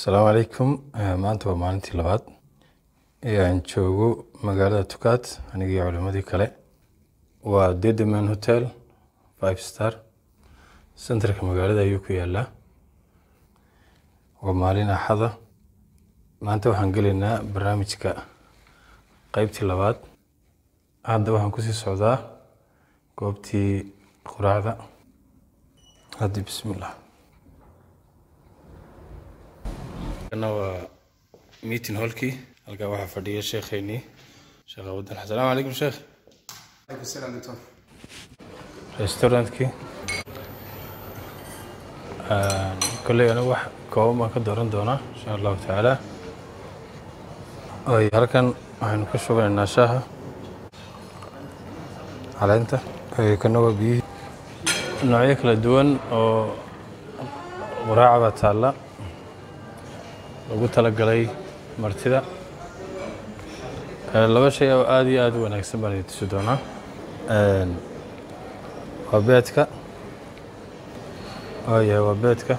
asalaamu calaykum maanta waa maalintii labaad ee aan joogo magaalada tukaad anigii culimadii kale waa dedeman hotel five star centerka magaalada ayuu ku yaalaa waa maalin axada maanta waxaan gelaynaa barnaamijka qeybtii labaad hadda waxaan kusii socdaa goobtii quraacda haddi bismillah kana waa meeting hallkii halkaa waxaa fadhiya sheekheynii sheekh abudan asalaamu calaykum sheekh restaurantkii kolley anigu wax kooban baan ka dooran doonaa insha allahu tacaala ay halkan waxaynu ka shubanaynaa shaaha caleenta kana waa biyihii noocyo kala duwan oo quraaca baa taalla lagu talagalay martida laba shay oo aada iyo aada u wanaagsan baan idin tusi doonaa waa beedka waayahay waa beedka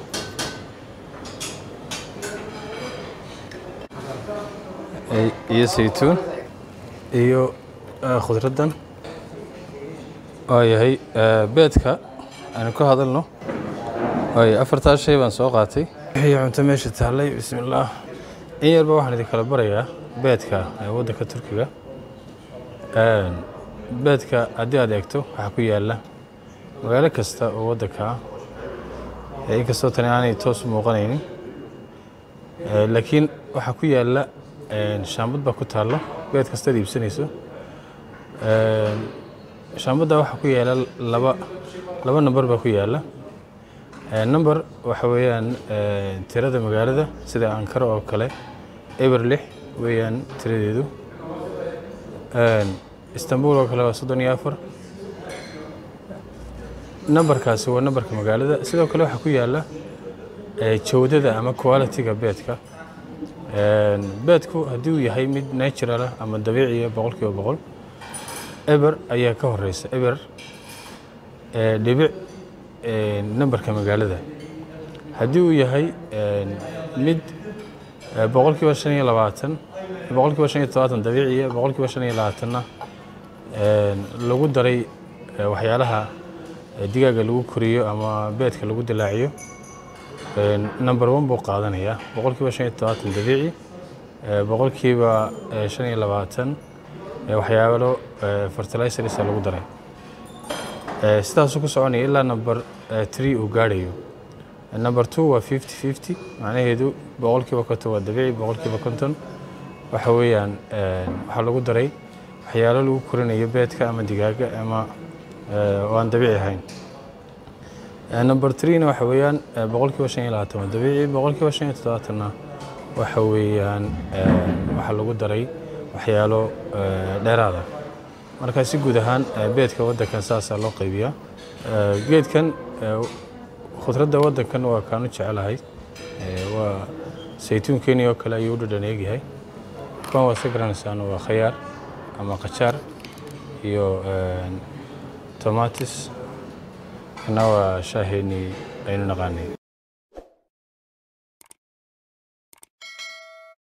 iyo saytuun iyo khudraddan waayahay beedka aynu ka hadalno waaya afartaas shay baan soo qaatay wixii cunto meesha taallay bismillaah in yarba waxaan idin kala barayaa beedka ee waddanka turkiga beedka haddii aad eegto waxaa ku yaalla magaalo kasta oo waddanka ah inkastoo tani aanay toos u muuqanaynin laakiin waxaa ku yaalla shaambad baa ku taalla beed kastaad iibsanayso shaambadda waxaa ku yaalla laba laba namber baa ku yaalla number waxa weeyaan tirada magaalada sida ankara oo kale eber lix weeyaan tiradeedu istanbul oo kale waa soddon iyo afar numberkaasi waa numberka magaalada sidoo kale waxaa ku yaalla jawdada ama quality-ga beedka beedku haddii uu yahay mid natural ah ama dabiiciya boqol kiiba boqol eber ayaa ka horeysa eber dhibic numberka magaalada haddii uu yahay mid boqol kiiba shan iyo labaatan boqol kiiba shan iyo todobaatan dabiiciya boqol kiiba shan iyo labaatanna lagu daray waxyaalaha digaaga lagu koriyo ama beedka lagu dilaaciyo number one buu qaadanayaa boqol kiiba shan iyo todobaatan dabiici boqol kiiba shan iyo labaatan waxyaalo fertilizersa lagu daray sidaasuu ku soconaya ilaa number tree uu gaadhayo number two waa fifty fifty macnaheedu boqol kiiba konton waa dabiici boqol kiiba konton waxa weeyaan waxaa lagu daray waxyaalo lagu korinayo beedka ama digaaga ama oo aan dabiici ahayn number threena waxa weeyaan boqol kiiba shan iyo labaatan waa dabiici boqol kiiba shan iyo toddobaatanna waxa weeyaan waxaa lagu daray waxyaalo dheeraada marka si guud ahaan beedka waddankan saasaa loo qaybiyaa geedkan khudradda waddankan waa kaanu jecelahay waa saytuunkeenii oo kale ayuu u dhadhan eegyahay kuwan waa iska garanaysaan waa khayaar ama qajaar iyo tomatis kana waa shaaheenii aynu naqaanay